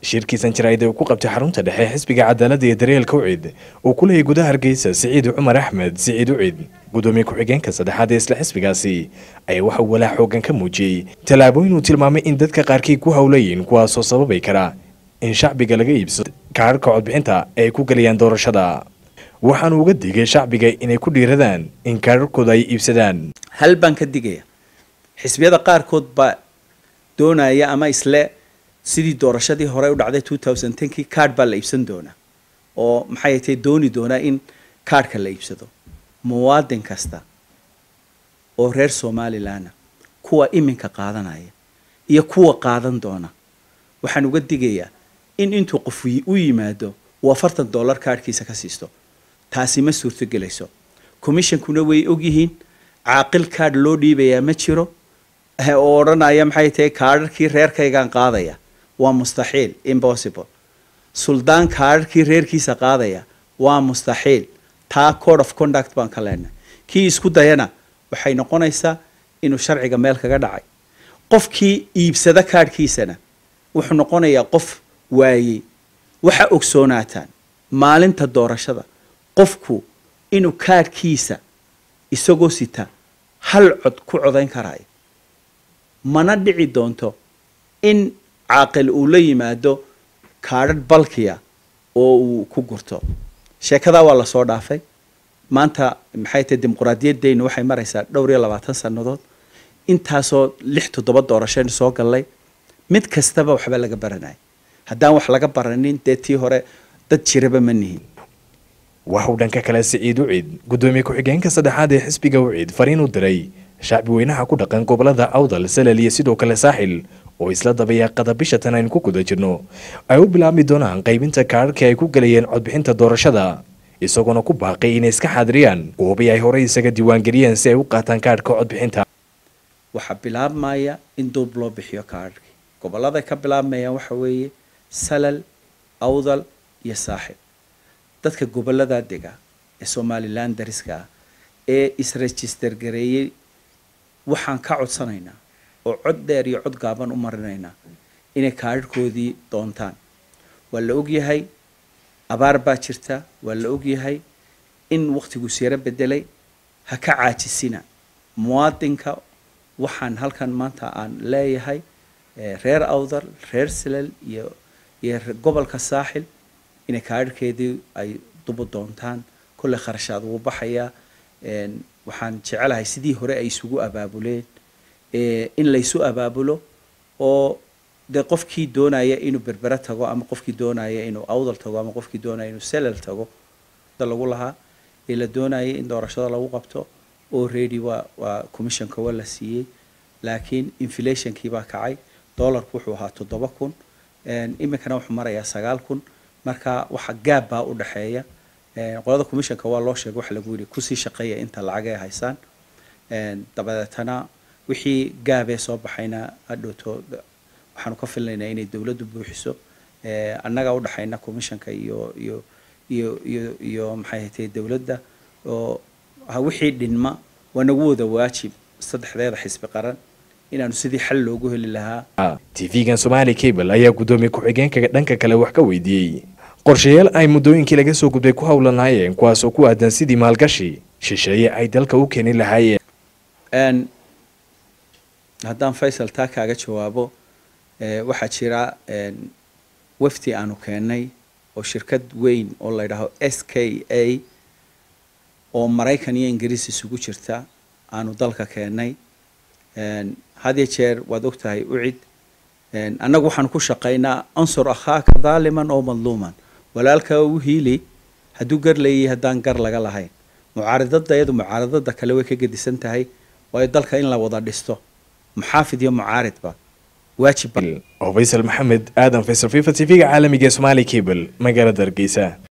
shirkiisan jaraa'id uu ku qabtay xarunta dhexe xisbiga cadaaladda iyo daryeelka ucid uu ku leeyay gudaha hargeysa siciid cumar axmed siciid ucid gudoomiye ku-xigeenka saddexaad ee isla xisbigaasi ayaa waxa uu walaac xoogan ka muujiyey tallaabooyin uu tilmaamay in dadka qaarkii ku howlayiin kuwaasoo sababi kara in shacbiga laga iibsado kaararka codbixinta ee ay ku gelayaan doorashada waxaanu uga digay shacbiga inay ku dhiiradaan in kaararkooda ay iibsadaan hal baan ka digaya xisbiyada qaarkood baa doonaya ama isle sidii doorashadii hore u dhacday two thousand tenkii card baa la iibsan doonaa oo maxay tahay dooni doonaa in kaarhka la iibsado muwaadin kasta oo reer somalilanna kuwa iminka qaadanaya iyo kuwa qaadan doona waxaan uga digayaa in intuu qof u yimaado uu afartan dollar kaarhkiisa ka siisto taasi ma suurtogelayso commissionkuna way ogyihiin caaqil kaadh loo dhiibayaa ma jiro oo odhanaya maxay tahay kaadharkii reerkaygaan qaadaya waa mustaxiil impossible suldaan kaadharkii reerkiisa qaadaya waa mustaxiil taa code of conduct baan ka leenahay kii isku dayana waxay noqonaysaa inuu sharciga meel kaga dhacay qofkii iibsada kaadhkiisana wuxuu noqonayaa qof waayey waxa ogsoonaataan maalinta doorashada qofku inuu kaadhkiisa isagoo sita hal cod ku codayn karaayo mana dhici doonto in caaqil uu la yimaado kaadhadh balkiya oo uu ku gurto sheekadaa waa lasoo dhaafay maanta maxay tahay dimuquraadiyaddeynu waxay maraysaa dhowr iyo labaatan sannadood intaasoo lix toddoba doorashaynu soo gallay mid kastaba waxba laga baranaya haddaan wax laga baranin dee tii hore dad jiraba ma nihin waxauu dhanka kale siciid ucid gudoomiye ku-xigeenka saddexaad ee xisbiga ucid fariin u diray shacbi weynaha ku dhaqan gobolada awdal salal iyo sidoo kale saaxil oo isla dabayaaqada bisha tan aynu ku guda jirno ay u bilaabmi doonaan qaybinta kaararkii ay ku gelayeen codbixinta doorashada isagoona ku baaqay inay iska xaadiriyaan goobii ay horey isaga diiwaangeliyeen si ay u qaataan kaarhka codbixinta waxaa bilaabmaya in duub loo bixiyo kaarhkii gobolladay ka bilaabmayaan waxa weeye salal awdal iyo saaxil dadka gobolladaa dega ee somalilan dariska ah ee isregister gareeyey waxaan ka codsanaynaa oo cod dheer iyo cod gaaban u marinaynaa inay kaadharhkoodii doontaan waa la ogyahay abaar baa jirta waa la ogyahay in wakhtigu siyaro bedelay ha ka caajisina muwaadinka waxaan halkan maanta aan leeyahay reer awdal reer salal iyo iyo gobolka saaxil inay kaadharhkeedii ay dubu doontaan kolley kharashaad wuu baxayaa waxaan jecelahay sidii hore ay isugu abaabuleen in laysu abaabulo oo dee qofkii doonaya inuu berbere tago ama qofkii doonaya inuu awdal tago ama qofkii doonaya inuu selal tago lagu lahaa ee la doonayay in doorashada lagu qabto oo ready waa waa commissionka waa la siiyey laakiin inflationkii baa kacay dollarku wuxuu ahaa toddoba kun iminkana wuxuu marayaa sagaal kun marka waxa gaab baa u dhexeeya qolada commissionka waa loo sheegay waxa lagu yidhi kusii shaqeeya inta lacag ay haysaan dabadeetana wixii gaabee soo baxayna hadhowto waxaanu ka filnaynaa inay dowladdu buuxiso annaga udhexayna commissionka iyo iyo iyo iyo iyo maxay hatay dowladda oo wixii dhinma waa nagu wada waajib saddexdeeda xisbi qaran inaanu sidii xal loogu heli lahaa tv-gan somali cable ayaa guddoomiye ku-xigeenka dhanka kale wax ka weydiiyey qorshayaal ay muddooyinkii laga soo gudbay ku howlanaayeen kuwaasoo ku aadan sidii maalgashi shisheeye ay dalka u keeni lahaayeen haddaan faysal taa kaaga jawaabo waxaa jira wafdi aanu keennay oo shirkad weyn oo la ydhaahdo s k a oo maraykan iyo ingiriis isugu jirta aanu dalka keennay had iyo jeer waad ogtahay ucid annagu waxaanu ku shaqaynaa ansur akhaaka daaliman oo madluuman walaalkaa u hiili hadduu gar leeyahay haddaan gar laga lahayn mucaaradada iyadu mucaaradada kale way ka gedisan tahay waayo dalka in la wada dhisto muxaafid iyo mucaaridba waajib oo faysal maxamed aadan faysal fifa t v-ga caalamiga ee somaali cable magaalada hargeysa